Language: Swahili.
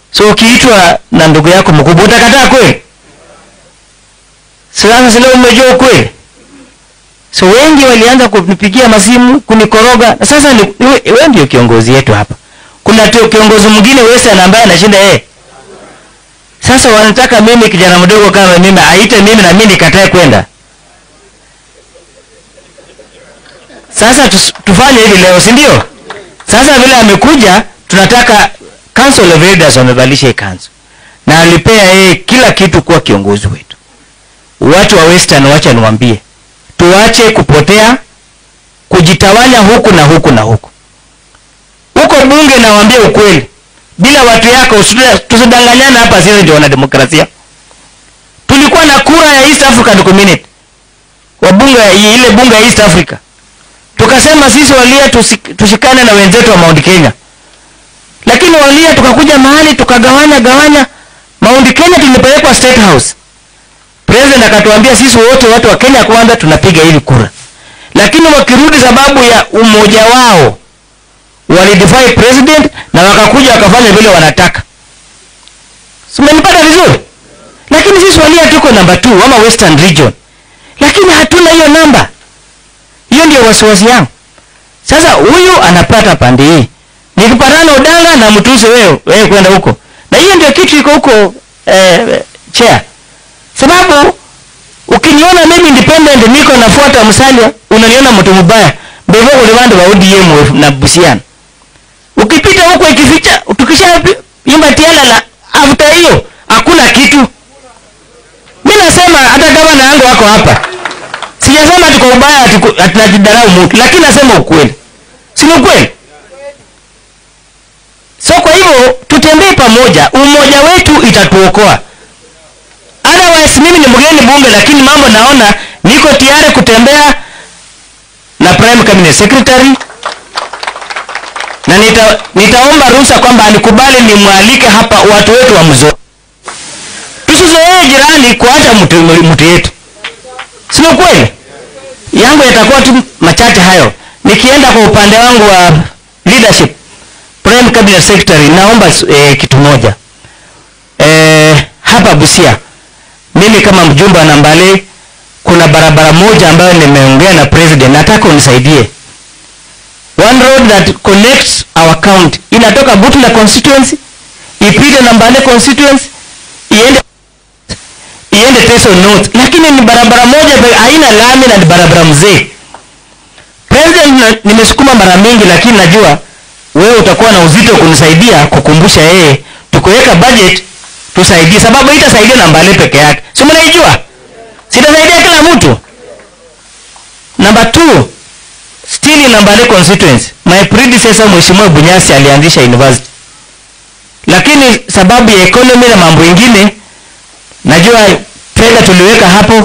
So ukiitwa na ndugu yako mkubwa utakataa kweli? Sasa sasa umejua ukweli. So wengi walianza kunipigia masimu kunikoroga. Na sasa ni we- wewe ndio kiongozi yetu hapa. Kuna tu kiongozi mwingine Western ambaye anashinda yeye. Sasa wanataka mimi kijana mdogo kama mimi aite mimi na mimi nikatae kwenda. Sasa tus, tufanye hivi leo, si ndio? Sasa vile amekuja, tunataka Council of Elders wamevalisha hii kanzu, na alipea yeye kila kitu kuwa kiongozi wetu. Watu wa Western, wacha niwaambie, tuache kupotea, kujitawanya huku na huku na huku. Huko bunge, nawaambia ukweli, bila watu yako usituda- tusidanganyane hapa, sisi ndio wanademokrasia. Tulikuwa na kura ya East African Community, wabunge ile bunge ya East Africa tukasema sisi walia tusi- tushikane na wenzetu wa Mount Kenya, lakini walia tukakuja mahali tukagawanya gawanya. Mount Kenya tulipelekwa State House, president akatuambia sisi wote watu wa Kenya kwanza tunapiga hili kura, lakini wakirudi sababu ya umoja wao walidefy president na wakakuja wakafanya vile wanataka. Simenipata vizuri? Lakini sisi walia tuko namba 2 ama Western Region, lakini hatuna hiyo namba. Hiyo ndio wasiwasi yangu. Sasa huyu anapata pande hii, nikipatana Odanga na mtusi wewe wewe kwenda huko, na hiyo ndio kitu iko huko eh, chair. Sababu ukiniona mimi independent niko nafuata Musalia, unaniona mtu mbaya mbele ule wande wa ODM na Busiana. Ukipita huko ikificha, tukisha imba tiala la after hiyo hakuna kitu. Mimi nasema hata gavana yangu wako hapa sijasema tuko ubaya ati ku- ati najidharau mtu lakini nasema ukweli si ni ukweli so kwa hivyo tutembee pamoja umoja wetu itatuokoa otherwise mimi ni mgeni bunge lakini mambo naona niko tayari kutembea na prime cabinet secretary na nita, nitaomba ruhusa kwamba anikubali nimwalike hapa watu wetu wa mzo tusizoee jirani kuacha mtu mtu yetu si ni kweli yangu yatakuwa tu machache hayo nikienda kwa upande wangu wa leadership prime cabinet secretary naomba eh, kitu moja eh, hapa busia mimi kama mjumbe wa nambale kuna barabara moja ambayo nimeongea na president nataka unisaidie one road that connects our county inatoka butula constituency ipite nambale constituency iende iende Teso North, lakini ni barabara moja pe- haina lami na ni barabara mzee. President, na- nimesukuma mara mingi, lakini najua wewe utakuwa na uzito kunisaidia kukumbusha yeye, tukuweka budget tusaidie, sababu itasaidia na Mbale peke yake, si mnaijua, sitasaidia kila mtu. Number two, still in Mbale constituency, my predecessor Mheshimiwa Bunyasi alianzisha university, lakini sababu ya economy na mambo ingine najua fedha tuliweka hapo